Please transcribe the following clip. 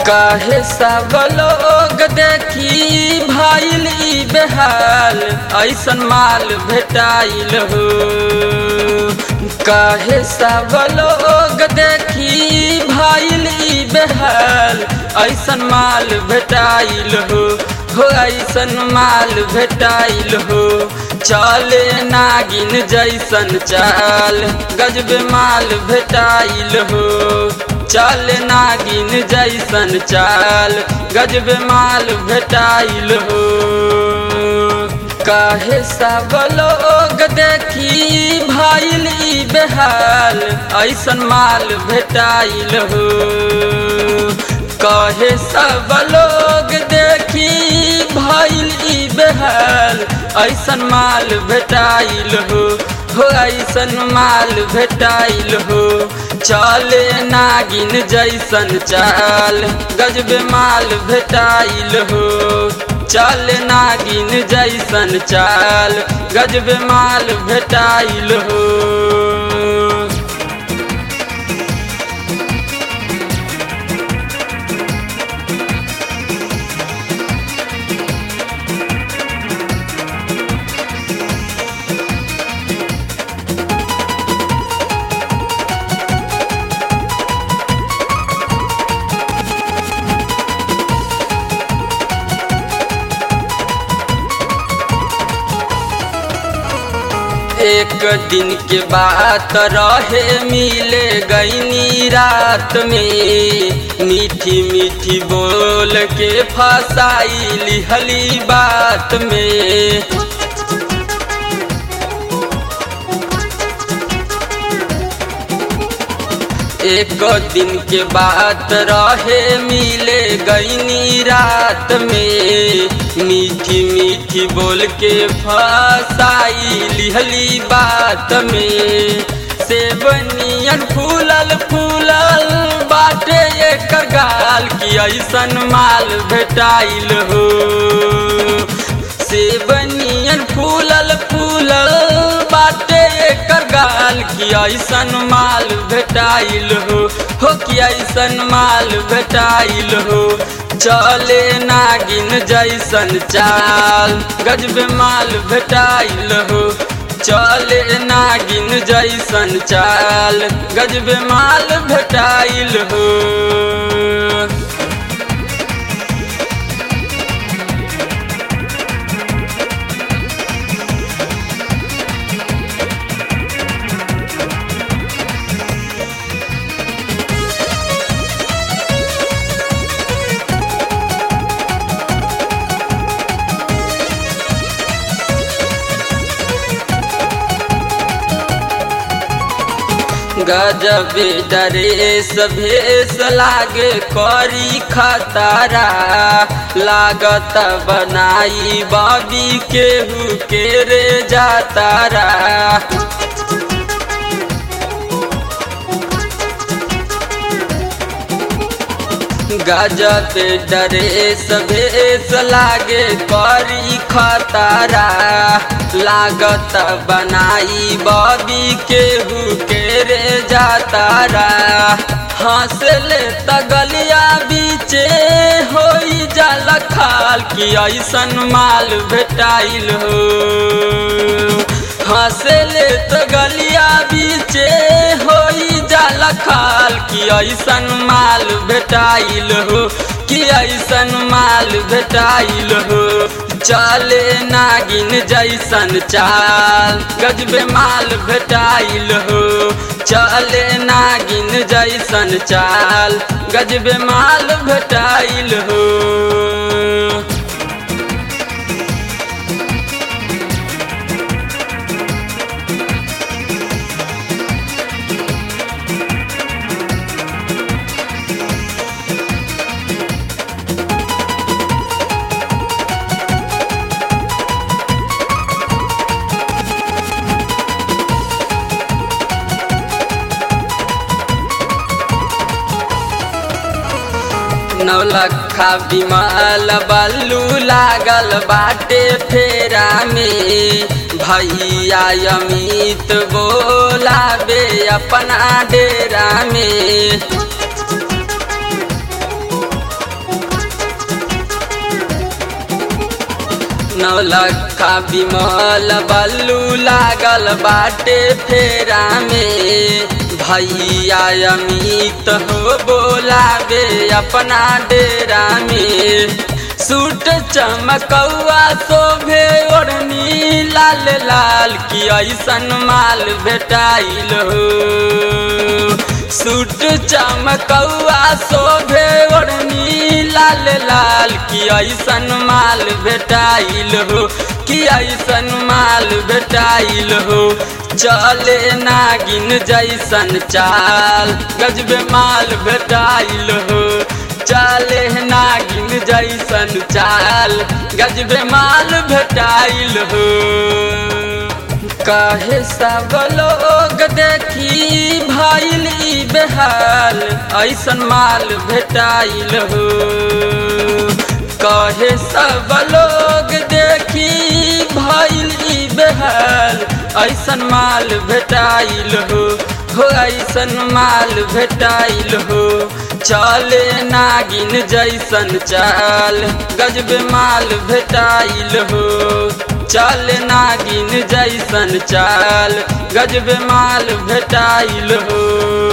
काहे सब लोग देखी भाईल ई बेहाल ऐसन माल भेटाइल हो काहे सब लोग देखी भाईल ई बेहाल ऐसन माल भेटाइल हो हो ऐसन माल भेटाइल हो चले नागिन जैसन चाल गजब माल भेटाइल हो चल नागिन जैसन चाल गजब माल भेटाइल हो काहे सब लोग देखी भाईल ई बेहाल ऐसन माल भेटाइल हो कहे सब लोग देखी भाईल ई बेहाल ऐसन माल भेटाइल हो हो ऐसन माल भेटाइल हो चले नागिन जैसन चाल गजब माल भेटाइल हो चल नागिन जैसन चाल गजब माल भेटाइल हो एक दिन के बात रहे मिले गईनी रात में मीठी मीठी बोल के फसाई लिहली बात में एक दिन के बात रहे मिले गईनी रात में मीठी मीठी बोल के फसाई लिहली बात में सेबनियन फूलल फूलल बाटे एकर गाल की ऐसन माल भेटाइल हो सेबनियन फूलल फूलल बाटे एकर गाल की ऐसन माल भेटाइल हो हो कि ऐसन माल भेटाइल हो चले नागिन जैसन चाल गजब माल भेटाइल हो चले नागिन जैसन चाल गजब माल भेटाइल हो गजब डरेस भेस लागे करी खतरा लागत बनाई बाबी केहू के रे जातारा गजब डरेस भेस लागे करी खतरा लागत बनाई बबी केहू के रे जातारा हंसले तगलिया बीचे हो जाल खाल की ऐसन माल भेटाइल हो हंसले तगलिया बीचे हो जाल खाल की ऐसन माल भेटाइल हो कि ऐसन माल भेटाइल हो चले नागिन जैसन चाल गजबे माल भेटाइल हो चले नागिन जैसन चाल गजबे माल भेटाइल हो नौलखा बिमल बल्लू लागल बाटे फेरा में भैया अमित बोलाबे अपना डेरा में नौलखा बिमल बल्लू लागल बाटे फेरा में भैया अमित हो बोलावे अपना डेरा में सूट चमकौआ शोभे ओढ़नी लाल लाल की ऐसन माल भेटाइल हो सूट चमकौआ शोभे ओढ़नी लाल लाल की ऐसन माल भेटाइल हो कि ऐसन माल भेटाइल हो चले नागिन जैसन चाल गजबे माल भेटाइल हो चले नागिन जैसन चाल गजबे माल भेटाइल हो कहे सब लोग देखी भइल ई बेहाल ऐसन माल भेटाइल हो कहे सब लोग देखी भइल ई बेहाल ऐसन माल भेटाइल हो हो ऐसन माल भेटाइल हो चले नागिन जैसन चाल गजबे माल भेटाइल हो चल नागिन जैसन चाल गजबे माल भेटाइल हो